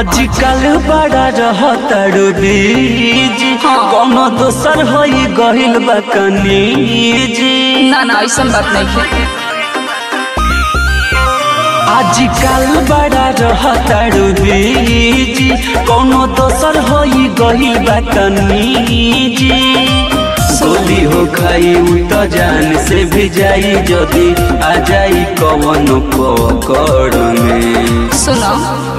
आजकल बड़ा रहतड़ो बीज कोनो दोसर होई गहिल बा कनीज ना ना ऐसा बात नहीं है आजकल बड़ा रहतड़ो बीज कोनो दोसर होई गहिल बा कनीज गोली हो खाई उ तो जान से भी जाई जदी आ जाई कवन पकड़ में सुनो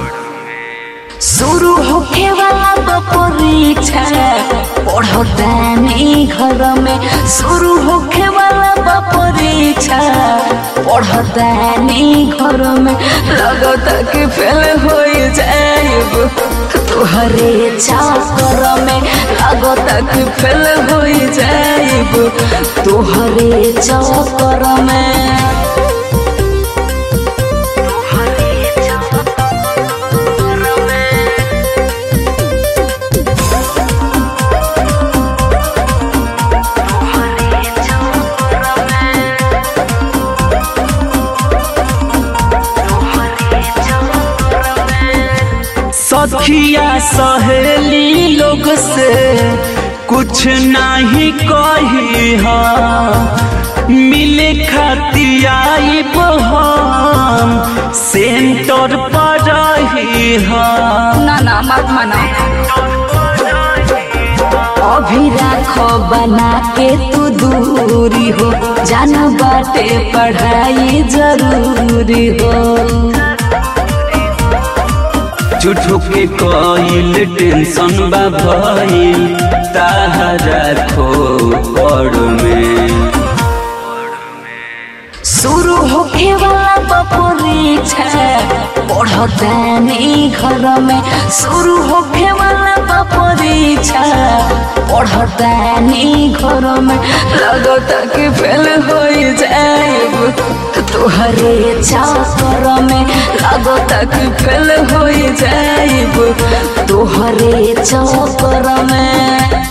शुरू होखे वाला बा परीक्षा पढ़तानी घर में शुरू होखे वाला बा परीक्षा पढ़तानी घर में लगता कि फेल हो जाएब तोहरे चाकर में लगता कि फेल हो जाएब तोहरे चाकर में सखिया सहेली लोग से कुछ नहीं कही हा मिले खतियाई हम सेंटर पर रही हा ना ना मत मना अभी राखो बना के तू दूरी हो जाना बाटे पढ़ाई जरूरी हो झूठो के कईल टेंशन बा भइल ताहरा खो पड़ में शुरू होखे वाला बा परीक्षा पढ़तानी घर में शुरू होखे वाला बा परीक्षा पढ़तानी घर में लगता कि फेल हो जाएब तोहरे चाकर में लगता कि फेल हो जाएब तोहरे चाकर में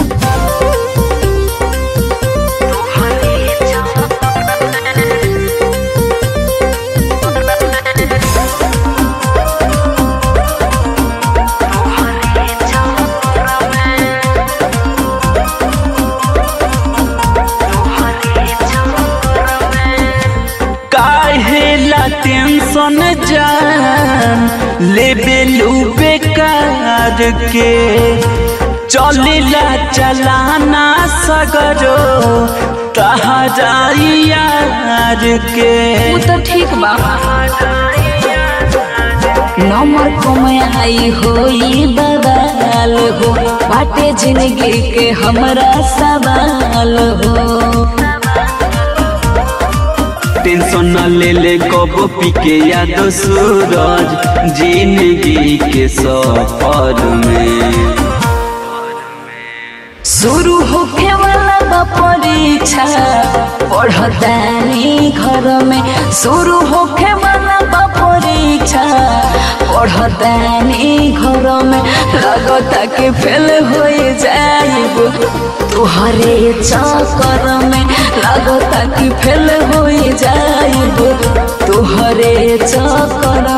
काहेला टेंशन जान लेबे लू बेकार के चलेला चलाना सगरो तहरा यार के वो तो ठीक बा नंबर कमाई होई बवाल हो बाटे जिंदगी के हमरा सवाल हो टेंशन न ले ले कब पी के याद सूरज जिंदगी के सफर में शुरू होखे वाला बा परीक्षा पढ़तानी घर में शुरू होखे वाला बा परीक्षा पढ़तानी घर में लगता कि फेल हो जाएब तोहरे चक्कर में लगता कि फेल हो जाएब तोहरे चक्कर